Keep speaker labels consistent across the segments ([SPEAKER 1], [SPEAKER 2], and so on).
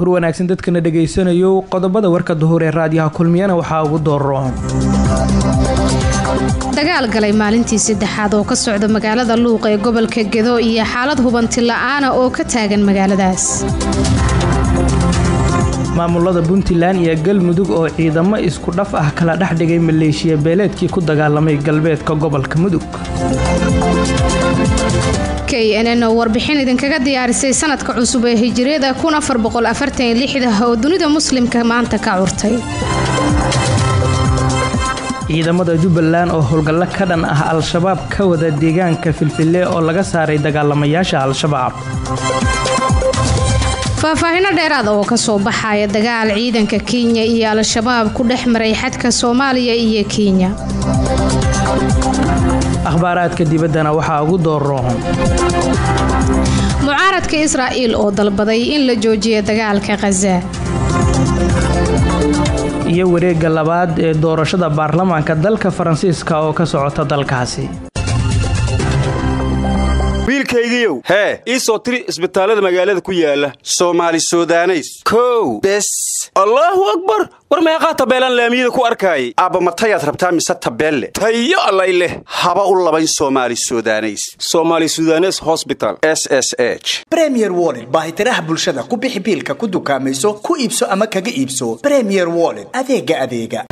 [SPEAKER 1] duhur wanaagsan dadkana dhegaysanayo qodobada warka duhur ee raadiyaha kulmiyana waxaa ugu dooroon
[SPEAKER 2] dagaal galay maalintii saddexaad oo ka socda magaalada luuq ee gobolka gedo iyo xaalad hubanti la-aana oo ka taagan magaaladaas
[SPEAKER 1] maamulada puntland iyo galmudug oo ciidamo isku dhaf ah kala dhex dhigay maleeshiya beeleedkii ku dagaalamay galbeedka gobolka mudug
[SPEAKER 2] k n n oo warbixin idinkaga diyaarisay sanadka cusub ee hijiriyada oo dunida muslimka maanta ka curtay
[SPEAKER 1] ciidamada jubbaland oo howlgallo ka dhan ah al-shabaab ka wada deegaanka filfille oo laga saaray dagaalamayaasha al-shabaab
[SPEAKER 2] faahfaahino dheeraada oo kasoo baxaya dagaal ciidanka kenya iyo al-shabaab ku dhex maray xadka soomaaliya iyo kenya
[SPEAKER 1] akhbaaraadka dibaddana waxaa ugu dooroon
[SPEAKER 2] mucaaradka israa'iil oo dalbaday in la joojiyo dagaalka khaza
[SPEAKER 1] iyo wareegga labaad ee doorashada baarlamaanka dalka faransiiska oo ka socota dalkaasi
[SPEAKER 3] wiilkaygiiow hee ii soo tiri isbitaallada magaalada ku yaala soomaali sudaneys kow bes allaahu akbar war meeqaa tabeelaan laamiyada ku arkaayay aabba matayaad rabtaa mise tabeelle tayo allay leh haba u labayn soomaali sudaneys soomaali sudanes hosbital s s h
[SPEAKER 4] bremier woled baahitiraha bulshada ku bixi biilka ku dukaamayso ku iibso ama kaga iibso bremier woled adeega adeega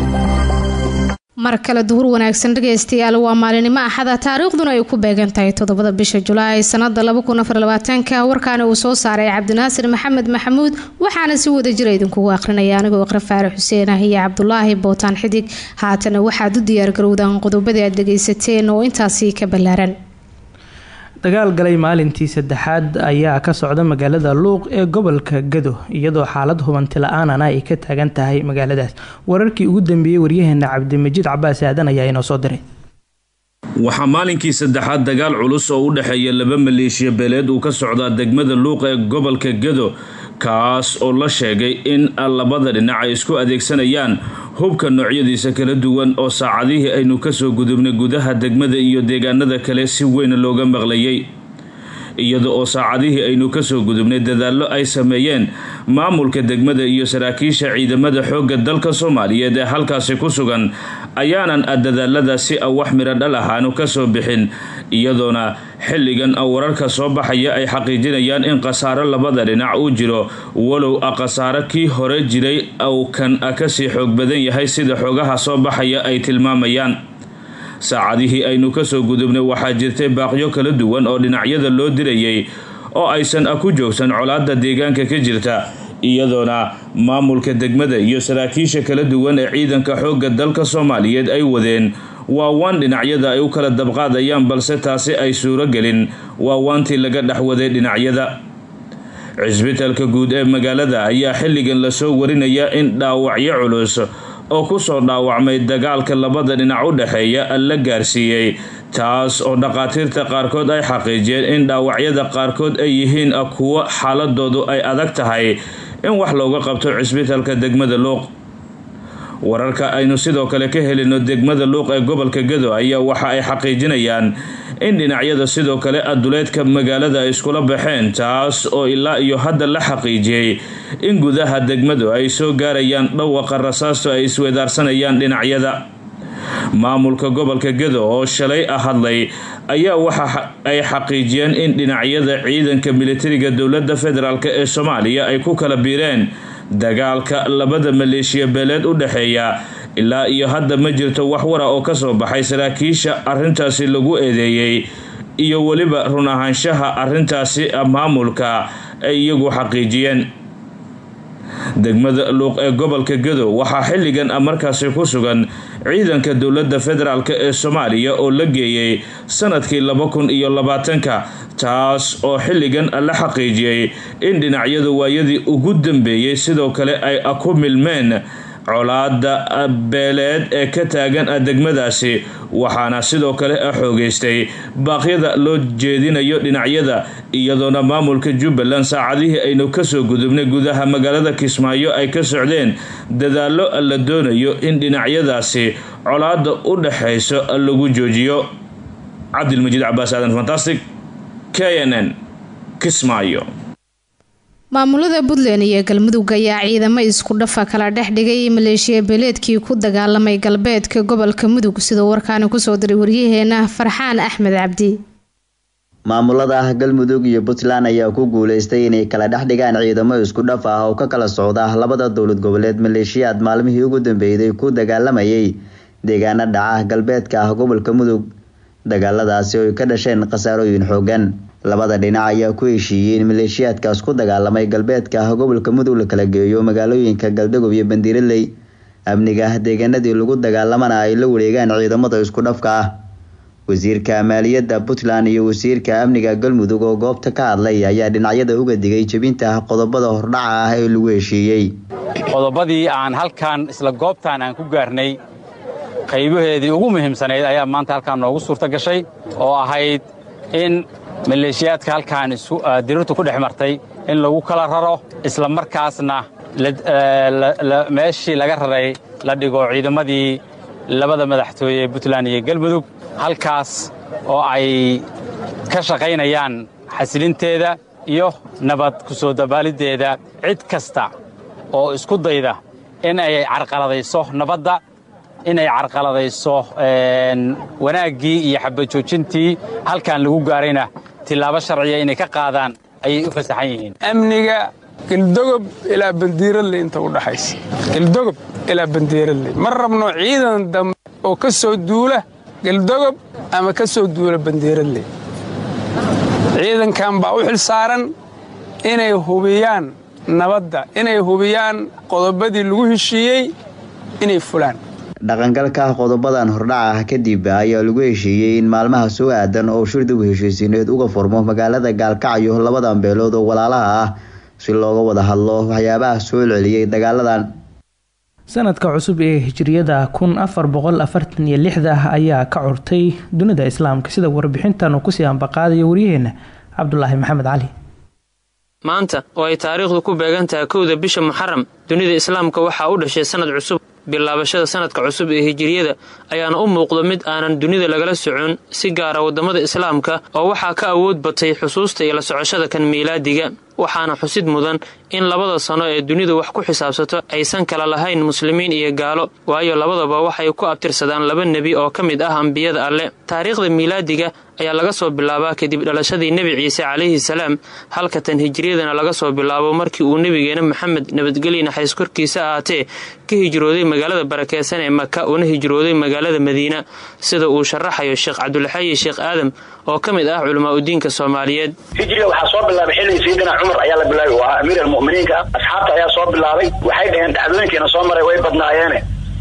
[SPEAKER 2] mar kale duhur wanaagsan dhegaystayaal waa maalinimo axada taariikhduna ay ku beegan tahay toddobada bisha julaay sanada ka warkaana uu soo saaray cabdinaasir maxamed maxamuud waxaana si wada jira idinkugu aqrinaya anigoo iqra faare xuseen ah iyo cabdulaahi bootaan xidig haatana waxaad u diyaargarowdaan qodobadii aad dhegaysateen oo intaasi ka ballaaran
[SPEAKER 1] dagaal galay maalintii saddexaad ayaa ka socda magaalada luuq ee gobolka gado iyadoo xaalad hubanti la-aanana ay ka taagan tahay magaaladaas wararkii ugu dambeeyey waryaheena cabdimajiid cabaas aadan ayaa inoo soo diray
[SPEAKER 5] waxaa maalinkii saddexaad dagaal culus oo u dhexeeya laba maleeshiya beeleed uu ka socdaa degmada luuq ee gobolka gado kaas oo la sheegay in labada dhinac ay isku adeegsanayaan hubka noocyadiisa kala duwan oo saacadihii aynu kasoo gudubnay gudaha degmada iyo deegaanada kale si weyn looga maqlayay iyada oo saacadihii aynu kasoo gudubnay dadaallo ay sameeyeen maamulka degmada iyo saraakiisha ciidamada xoogga dalka soomaaliyeed ee halkaasi ku sugan ayaanan dadaaladaasi wax midho dhal ahaanu kasoo bixin iyadoona xilligan wararka soo baxaya ay xaqiijinayaan in khasaaro labada dhinac uu jiro walow khasaaro kii hore jiray uu kan kasii xoog badan yahay sida xoogaha soo baxaya ay tilmaamayaan saacadihii aynu kasoo gudubnay waxaa jirtay baaqyo kala duwan oo dhinacyada loo dirayay oo aysan ku joogsan colaada deegaanka ka jirta iyadoona maamulka degmada iyo saraakiisha kala duwan ee ciidanka xoogga dalka soomaaliyeed ay wadeen waa waan dhinacyada ay u kala dabqaadayaan balse taasi ay suuro gelin waa waantii laga dhexwaday dhinacyada cisbitaalka guud ee magaalada ayaa xilligan lasoo warinaya in dhaawacyo culus oo kusoo dhaawacmay dagaalka labada dhinac u dhexeeya la gaarsiiyey taas oo dhaqaatiirta qaarkood ay xaqiijiyeen in dhaawacyada qaarkood ay yihiin kuwo xaaladoodu ay adag tahay in wax looga qabto cisbitaalka degmada luuq wararka aynu sidoo kale ka helino degmada luuq ee gobolka gado ayaa waxa ay xaqiijinayaan in dhinacyada sidoo kale aduleedka magaalada ay iskula baxeen taas oo ilaa iyo hadda la xaqiijiyey in gudaha degmadu ay soo gaarayaan dhawaqa rasaasto ay isweedaarsanayaan dhinacyada maamulka gobolka gado oo shalay hadlay ayaa waxa ay xaqiijiyeen in dhinacyada ciidanka militariga dowladda federaalk ee soomaaliya ay ku kala biireen dagaalka labada maleeshiya beeleed u dhexeeya ilaa iyo hadda ma jirto wax wara oo kasoo baxay saraakiisha arintaasi lagu eedeeyey iyo weliba run ahaanshaha arintaasi maamulka ay iyagu xaqiijiyeen degmada luuq ee gobolka gado waxaa xilligan markaasi ku sugan ciidanka dowladda federaalk ee soomaaliya oo la geeyey sanadkii laba kun iyo labaatanka taas oo xilligan la xaqiijiyey in dhinacyadu waayadii ugu dambeeyey sidoo kale ay ku milmeen colaada beeleed ee ka taagan degmadaasi waxaana sidoo kale xoogeystay baaqyada loo jeedinayo dhinacyada iyadoona maamulka jubbaland saacadihii aynu kasoo gudubnay gudaha magaalada kismaayo ay ka socdeen dadaallo la doonayo in dhinacyadaasi colaada u dhexayso lagu joojiyo cabdilmajiid cabaas aadan fantastic k n n kismaayo
[SPEAKER 2] maamulada puntland iyo galmudug ayaa ciidamo isku dhafa kala dhex dhigay maleeshiya beeleedkii ku dagaalamay galbeedka gobolka mudug sidoo warkaani kusoo diray waryaheena farxaan axmed cabdi
[SPEAKER 6] maamulada galmudug iyo puntland ayaa ku guuleystay inay kala dhex dhigaan ciidamo isku dhaf ah oo ka kala socda labada dowlad goboleed maleeshiyaad maalmihii ugu dambeeyday ku dagaalamayay deegaano dhaca galbeedka ah gobolka mudug dagaaladaasi oo ay ka dhasheen khasaarooyin xoogan labada dhinac ayaa ku heshiiyey in maleeshiyaadkaas ku dagaalamay galbeedka ah gobolka mudug la kala geeyo magaalooyinka galdagob iyo bandiiraley amniga deegaanadii lagu dagaalamana ay la wareegaan ciidamada isku dhafka ah wasiirka maaliyadda puntland iyo wasiirka amniga galmudug oo goobta ka hadlay ayaa dhinacyada uga digay jebinta qodobada hordhaca ah ee lagu heshiiyey
[SPEAKER 7] qodobadii aan halkan isla goobtan aan ku gaarnay qaybaheedii ugu muhiimsanayd ayaa maanta halkaan noogu suurta gashay oo ahayd in maleeshiyaadka halkaan dirirtu ku dhex martay in lagu kala raro isla markaasna meeshii laga raray la dhigo ciidamadii labada madaxtooye ee puntland iyo galmudug halkaas oo ay ka shaqaynayaan xasilinteeda iyo nabad ku soo dabaaliddeeda cid kasta oo isku dayda in ay carqaladayso nabadda inay carqaladayso wanaaggii iyo xabajoojintii halkan lagu gaarayna tillaabo sharciya inay ka qaadaan ayay u fasaxan yihiin
[SPEAKER 8] amniga galdogob ilaa bandiiradle inta u dhaxaysa galdogob ilaa bandiiradle ma rabno ciidan dambe oo ka soo duula galdogob ama ka soo duula bandiiradle ciidankan baa u xil saaran inay hubiyaan nabadda inay hubiyaan qodobadii lagu heshiiyey inay fulaan
[SPEAKER 6] dhaqangalka qodobadan hordhaca ah kadib ayaa lagu heshiiyey in maalmaha soo aadan oo shirdigu heshiisiineed uga furmo magaalada gaalkacyo labadan beelood oo walaalaha ah si looga wada hadlo waxyaabaha soo celceliyey dagaaladan
[SPEAKER 1] sanadka cusub ee hijriyada kun afar boqol afartan iyo lixda ayaa ka curtay dunida islaamka sida warbixintan uu kusii ambaqaadayo waryaheena cabdulaahi maxamed cali
[SPEAKER 9] maanta oo ay taariikhdu ku beegan tahay kowda bisha muxaram dunida islaamka waxaa u dhashay sanad cusub bilaabashada sanadka cusub ee hijiriyada ayaana u muuqda mid aanan dunida lagala socon si gaara waddamada islaamka oo waxaa ka awood batay xusuusta iyo la socoshada kan miilaadiga waxaana xusid mudan in labada sano ee dunidu wax ku xisaabsato aysan kala lahayn muslimiin iyo gaalo waayo labadaba waxay ku abtirsadaan laba nebi oo ka mid ah ambiyada alle taariikhda miilaadiga ayaa laga soo bilaabaa kadib dhalashadii nebi ciise calayhi salaam halka tan hijriyadana laga soo bilaabo markii uu nebigeena maxamed nabadgelye naxariis korkiisa ahaatee ka hijrooday magaalada barakeysan ee maka una hijrooday magaalada madiina sida uu sharaxayo sheekh cabdulxayi sheekh aadam oo ka mid ah culamaa udiinka soomaaliyeed
[SPEAKER 10] hijriga waxaa soo bilaabay xilligii sayidina cumar ayaa la bilaabay oo ahaa amiir almu'miniinka ah asxaabta ayaa soo bilaabay waxay dhaheen dhacdooyinkiina soo maray way badnaayeene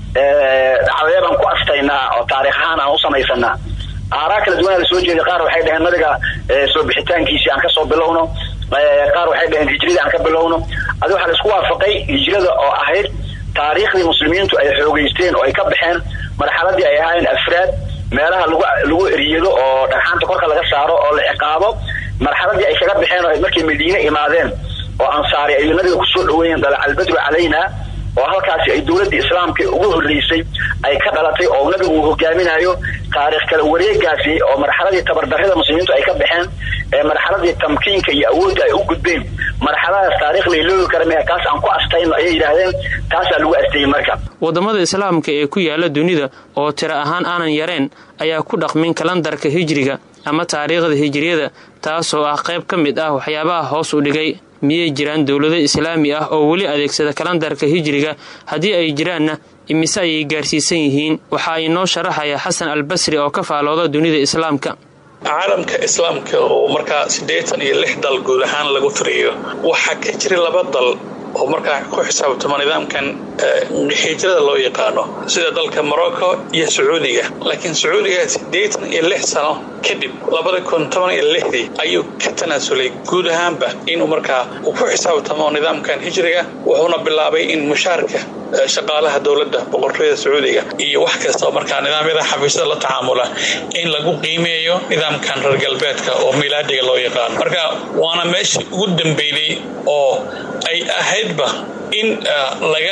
[SPEAKER 10] dhacdaya baan ku astaynaa oo taarikh ahaan aan u samaysanaa aaraa kala duwanaa la soo jeeday qaar waxay dhaheen nabiga soo bixitaankiisii aan ka soo bilowno qaar waxay dhaheen hijrida aan ka bilowno adi waxaa la isku waafaqay hijrada oo ahayd taariikhdii muslimiintu ay xoogeysteen oo ay ka baxeen marxaladii ay ahaayeen afraad meelaha lagu lagu eriyado oo dhagxaanta korka laga saaro oo la ciqaabo marxaladii ay kaga baxeen oo markay madiine imaadeen oo ansaari ay nabiga kusoo dhaweeyeen dalaca albadru calayna oo halkaasi ay dowladdii islaamka ugu horreysay ay ka dhalatay oo nabigu uu hogaaminayo taarikh kala wareegaasi oo marxaladii tabardarrida muslimiintu ay ka baxeen ee marxaladii tamkiinka iyo awoodda ay u gudbeen marxaladaas taarikh layloogi kara maya taas aan ku astayno ayay yidhaahdeen taasaa lagu asteeyey marka
[SPEAKER 9] waddamada islaamka ee ku yaala dunida oo tiro ahaan aanan yareen ayaa ku dhaqmin kalandarka hijriga ama taariikhda hijriyada taasoo ah qayb ka mid ah waxyaabaha hoos u dhigay miyay jiraan dowlado islaami ah oo weli adeegsada kalandarka hijriga haddii ay jiraanna imise ayay gaarsiisan yihiin waxa ay noo sharaxaya xasan albasri oo ka faalooda dunida islaamka
[SPEAKER 11] caalamka islaamka oo markaa siddeetan iyo lix dal guud ahaan lagu tiriyo waxaa ka jira laba dal oo markaa ku xisaabtamo nidaamkan hijrada loo yaqaano sida dalka morocco iyo sacuudiga laakiin sacuudiga siddeetan iyo lix sano kadib labada kun toban iyo lixdii ayuu ka tanaasulay guud ahaanba inuu markaa uu ku xisaabtamo nidaamkan hijriga wuxuuna bilaabay in mushaarka shaqaalaha dowladda boqortooyada sacuudiga iyo wax kasta oo markaa nidaamyada xafiisyada la tacaamula in lagu qiimeeyo nidaamkan reer galbeedka oo miilaadiga loo yaqaano marka waana meeshii ugu dambeeyey oo ay ahaydba in laga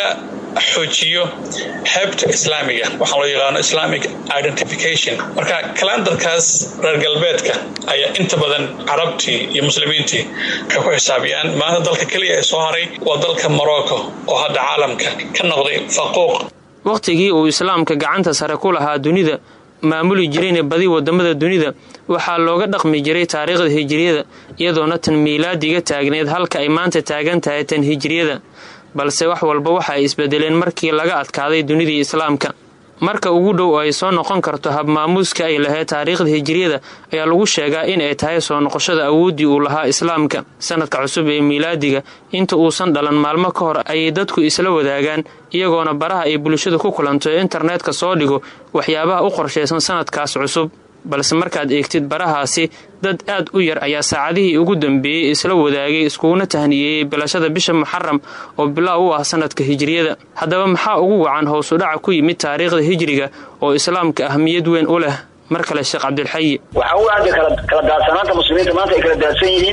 [SPEAKER 11] xoojiyo heebta islaamiga waxaa loo yaqaano islamic identification marka kalandarkaas reer galbeedka ayaa inta badan carabtii iyo muslimiintii waxay ku xisaabiyaan maanta dalka keliya ee soo haray waa dalka morocco oo hadda caalamka ka noqday faquuq
[SPEAKER 9] wakhtigii uu islaamka gacanta sare ku lahaa dunida maamuli jirayna badi wadamada dunida waxaa looga dhaqmi jiray taariikhda hijiriyada iyadoona tan miilaadiga taagneed halka ay maanta taagan tahay tan hijiriyada balse wax walba waxa ay isbedeleen markii laga adkaaday dunidii islaamka marka ugu dhow ay soo noqon karto habmaamuuska ay lahayd taariikhda hijiriyada ayaa lagu sheegaa in ay tahay soo noqoshada awooddii uu lahaa islaamka sanadka cusub ee miilaadiga inta uusan dhalan maalmo ka hor ayay dadku isla wadaagaan iyagoona baraha ay bulshadu ku kulanto ee internetka soo dhigo waxyaabaha u qorshaysan sanadkaas cusub balse markaad eegtid barahaasi dad aad u yar ayaa saacadihii ugu dambeeyey isla wadaagay iskuguna tahniyeeyey bilashada bisha muxaram oo bilaaw u ah sanadka hijiriyada haddaba maxaa ugu wacan howsudhaca ku yimid taariikhda hijriga oo islaamka ahmiyad weyn u leh mar kale sheekh cabdilxayi
[SPEAKER 10] waxaa u aada kala daadsanaanta muslimiinta maanta ay kala daadsan yihiin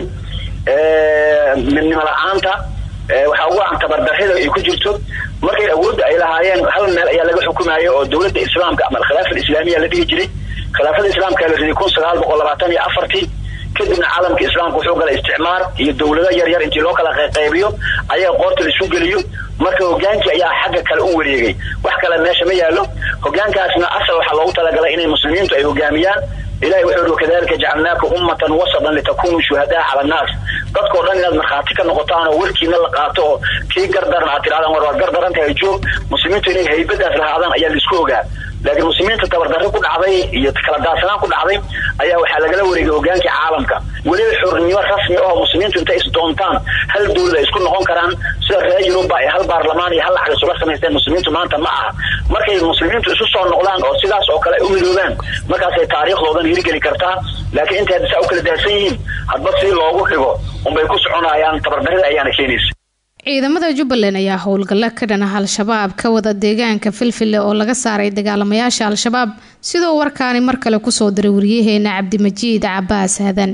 [SPEAKER 10] midnimo la-aanta waxaa ugu wacan tabardarrida ay ku jirto markay awoodda ay lahaayeen hal meel ayaa laga xukumayo oo dowladda islaamka ama alkhilaafa alislaamiya la dhihi jiray khilaafada islaamka la riday kun sagaal boqol labaatan iyo afartii kadibna caalamka islaamka wuxuu galay isticmaar iyo dowlado yar yar intii loo kala qaybiyo ayaga qoorta la isu geliyo marka hogaankii ayaa xagga kale u wareegay wax kale meesha ma yaallo hogaankaasna asal waxaa loogu talagalay inay muslimiintu ay hogaamiyaan ilahi wuxuu yidhi wakadalika jacalnaaka ummatan wasatan litakunuu shuhadaa cala annaas dadkao dhan inaad markhaati ka noqotaan oo warkiina la qaato oo kii gardaran aad tidhahdaan war waad gardaran tahay joog muslimiintu inay haybadaas lahaadaan ayaa laisku ogaa laakiin muslimiinta tabardarri ku dhacday iyo kala daadsanaan ku dhacday ayaa waxaa lagala wareegay hogaankii caalamka weliba xornimo rasmi oo muslimiintu intay isdoontaan hal dowlad ay isku noqon karaan sida reer yuruba ay hal baarlamaan iyo hal lacag isula samaysteen muslimiintu maanta ma aha markay muslimiintu isu soo noqdaan oo sidaas oo kale ay u midoobaan markaasay taariikhdoodan hirgeli kartaa laakiin intay hadda saa u kala daadsan yihiin hadba si loogu dhigo unbay ku soconayaan tabardarrida ayaana keenaysa
[SPEAKER 2] ciidamada jubbaland ayaa howlgalla ka dhana al-shabaab ka wada deegaanka filfille oo laga saaray dagaalamayaasha al-shabaab sidoo warkaani mar kale kusoo diray waryaheena cabdimajiid cabaas hadan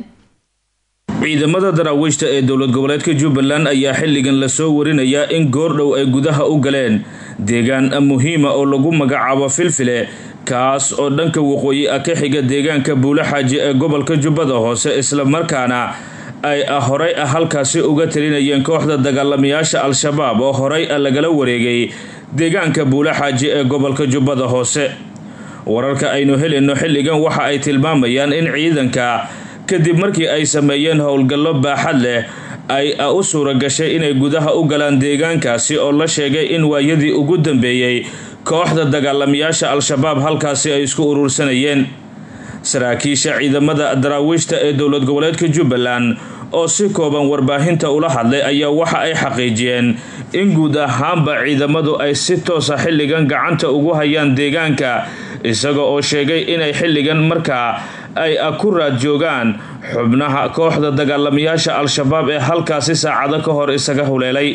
[SPEAKER 5] ciidamada daraawiishta ee dowlad goboleedka jubbaland ayaa xilligan lasoo warinayaa in goordhow ay gudaha u galeen deegaan muhiima oo lagu magacaabo filfile kaas oo dhanka waqooyi ah ka xiga deegaanka buule xaaji ee gobolka jubbada hoose islamarkaana ay horay ah halkaasi uga talinayeen kooxda dagaalamayaasha al-shabaab oo horay ah lagala wareegay deegaanka buule xaaji ee gobolka jubbada hoose wararka aynu helayno xilligan waxa ay tilmaamayaan in ciidanka kadib markii ay sameeyeen howlgallo baaxad leh ay u suura gashay inay gudaha u galaan deegaankaasi oo la sheegay in waayadii ugu dambeeyey kooxda dagaalamayaasha al-shabaab halkaasi ay isku urursanayeen saraakiisha ciidamada daraawiishta ee dowlad goboleedka jubbaland oo si kooban warbaahinta ula hadlay ayaa waxa ay xaqiijiyeen in guud ahaanba ciidamadu ay si toosa xilligan gacanta ugu hayaan deegaanka isaga oo sheegay inay xilligan markaa ay ku raad joogaan xubnaha kooxda dagaalamayaasha al-shabaab ee halkaasi saacado ka hor isaga huleelay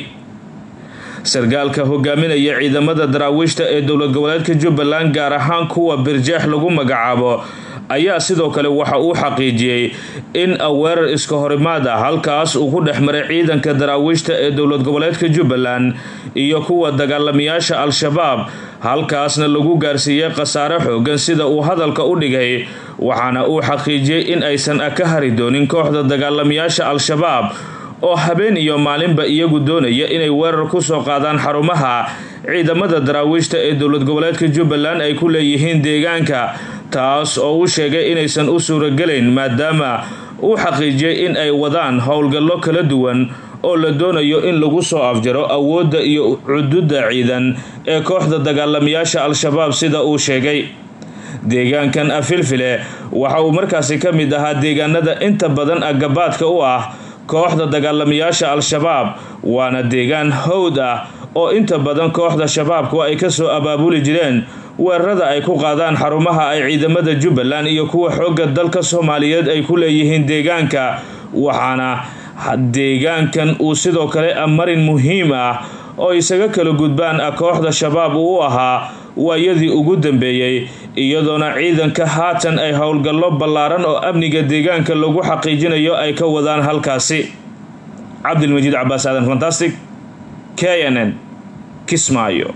[SPEAKER 5] sargaalka hogaaminaya ciidamada daraawiishta ee dowlad goboleedka jubbaland gaar ahaan kuwa birjeex lagu magacaabo ayaa sidoo kale waxa uu xaqiijiyey in weerar iska horimaad ah halkaas uu ku dhex maray ciidanka daraawiishta ee dowlad goboleedka jubbaland iyo kuwa dagaalamayaasha al-shabaab halkaasna lagu gaarsiiyey khasaare xoogan sida uu hadalka u dhigay waxaana uu xaqiijiyey in aysan ka hari doonin kooxda dagaalamayaasha al-shabaab oo habeen iyo maalinba iyagu doonaya inay weerar ku soo qaadaan xarumaha ciidamada daraawiishta ee dowlad goboleedka jubbaland ay ku leeyihiin deegaanka taas oo uu sheegay inaysan u suuragelayn maadaama uu xaqiijiyey in ay wadaan howlgallo kala duwan oo la doonayo in lagu soo afjaro awoodda iyo cududda ciidan ee kooxda dagaalamayaasha al-shabaab sida uu sheegay deegaankan afilfile waxa uu markaasi ka mid ahaa deegaanada inta badan agabaadka u ah kooxda dagaalamayaasha al-shabaab waana deegaan howd ah oo inta badan kooxda shabaabku ay kasoo abaabuli jireen weerarada ay ku qaadaan xarumaha ay ciidamada jubbaland iyo kuwa xoogga dalka soomaaliyeed ay ku leeyihiin deegaanka waxaana deegaankan uu sidoo kale marin muhiim ah oo isaga kala gudbaan kooxda shabaab uu u ahaa waayadii ugu dambeeyey iyadoona ciidanka haatan ay howlgallo ballaaran oo amniga deegaanka lagu xaqiijinayo ay ka wadaan halkaasi cabdilmajiid cabaas aadan fantastic k n n kismaayo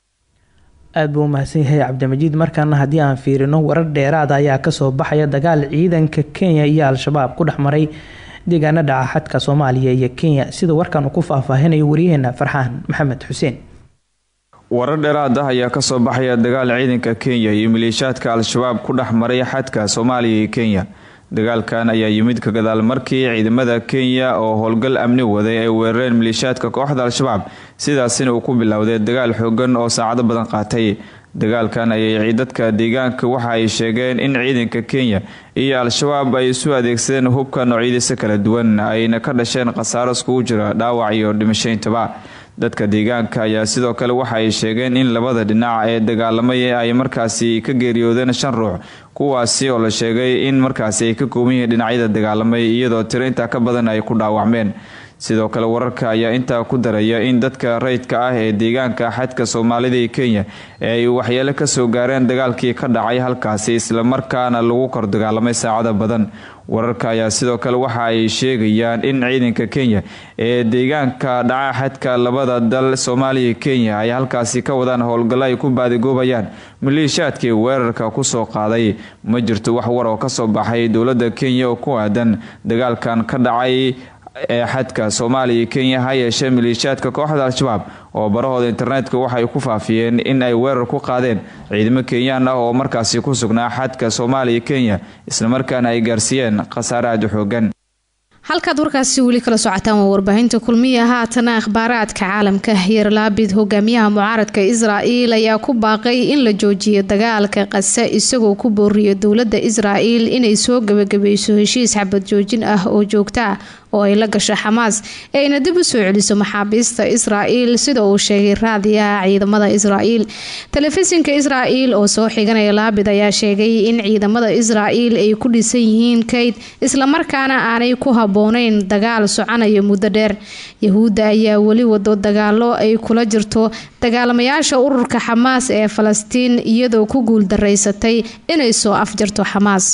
[SPEAKER 1] aada buu umahadsan yahay cabdimajiid markaana haddii aan fiirino warar dheeraada ayaa kasoo baxaya dagaal ciidanka kenya iyo al-shabaab ku dhex maray deegaana dhaca xadka soomaaliya iyo kenya sida warkan uu ku faahfaahinayo wariyaheena farxaan maxamed xuseen
[SPEAKER 12] warar dheeraad ah ayaa kasoo baxaya dagaal ciidanka kenya iyo maleeshiyaadka al-shabaab ku dhex maray xadka soomaaliya iyo kenya dagaalkan ayaa yimid ka gadaal markii ciidamada kenya oo howlgal amni waday ay weerareen maleeshiyaadka kooxda al-shabaab sidaasina uu ku bilowday dagaal xoogan oo saacado badan qaatay dagaalkan ayay dadka deegaanka waxa ay sheegeen in ciidanka kenya iyo al-shabaab ay isu adeegsadeen hubka noocyadiisa kala duwan ayna ka dhasheen khasaaro iskugu jira dhaawac iyo dhimashayntaba dadka deegaanka ayaa sidoo kale waxa ay sheegeen in labada dhinac ee dagaalamay ay markaasi ka geeriyoodeen shan ruux kuwaasi oo la sheegay in markaasi ay ka kooban yihiin dhinacyada dagaalamay iyadoo tiro intaa ka badan ay ku dhaawacmeen sidoo kale wararka ayaa intaa ku daraya in dadka rayidka ah ee deegaanka xadka soomaalida iyo kenya ee ay waxyeelo kasoo gaareen dagaalkii ka dhacay halkaasi islamarkaana lagu kor dagaalamay saacada badan wararka ayaa sidoo kale waxa ay sheegayaan in ciidanka kenya ee deegaanka dhaca xadka labada dal soomaaliya iyo kenya ay halkaasi ka wadaan howlgallo ay ku baadigoobayaan maleeshiyaadkii weerarka kusoo qaaday ma jirto wax war oo kasoo baxay dowlada kenya oo ku aadan dagaalkan ka dhacay ee xadka soomaaliya iyo kenya ha yeeshee maleeshiyaadka kooxda al-shabaab oo barahooda internetka waxay ku faafiyeen in ay weerar ku qaadeen ciidamo kenyaan ah oo markaasi ku sugnaa xadka soomaaliya iyo kenya islamarkaana ay gaarsiiyeen khasaare aada u xoogan
[SPEAKER 2] halkaad warkaasi weli kala socotaan waa warbaahinta kulmiya haatana akhbaaraadka caalamka yerlaabid hogaamiyaha mucaaradka israa'iil ayaa ku baaqay in la joojiyo dagaalka qase isagoo ku booriyo dowladda israa'iil inay soo gebagabayso heshiis xabad joojin ah oo joogta ah oo ay la gasho xamaas ee ayna dib u soo celiso maxaabiista israa'iil sida uu sheegay raadiyaha ciidamada israa'iil telefishinka israa'iil oo soo xiganaya laabid ayaa sheegay in ciidamada israa'iil ay ku dhisan yihiin kayd islamarkaana aanay ku habooneyn dagaal soconaya muddo dheer yahuudda ayaa weli wado dagaalo ay kula jirto dagaalamayaasha ururka xamaas ee falastiin iyadoo ku guuldaraysatay inay soo afjarto xamaas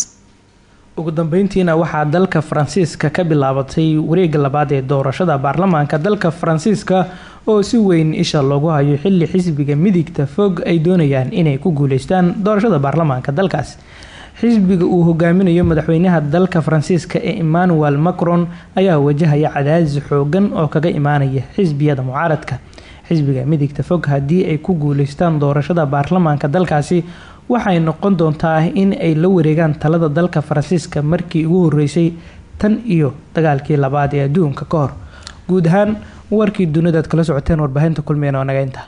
[SPEAKER 1] ugu dambeyntiina waxaa dalka faransiiska ka bilaabatay wareega labaad ee doorashada baarlamaanka dalka faransiiska oo si weyn isha loogu hayo xili xisbiga midigta fog ay doonayaan inay ku guuleystaan doorashada baarlamaanka dalkaas xisbiga uu hogaaminayo madaxweynaha dalka faransiiska ee emmanuel macron ayaa wajahaya cadaadis xoogan oo kaga imaanaya xisbiyada mucaaradka xisbiga midigta fog haddii ay ku guuleystaan doorashada baarlamaanka dalkaasi waxay noqon doontaa in ay la wareegaan talada dalka faransiiska markii ugu horeysay tan iyo dagaalkii labaad ee adduunka ka hor guud ahaan warkii dunidaad kala socoteen warbaahinta kulmeen oo naga inta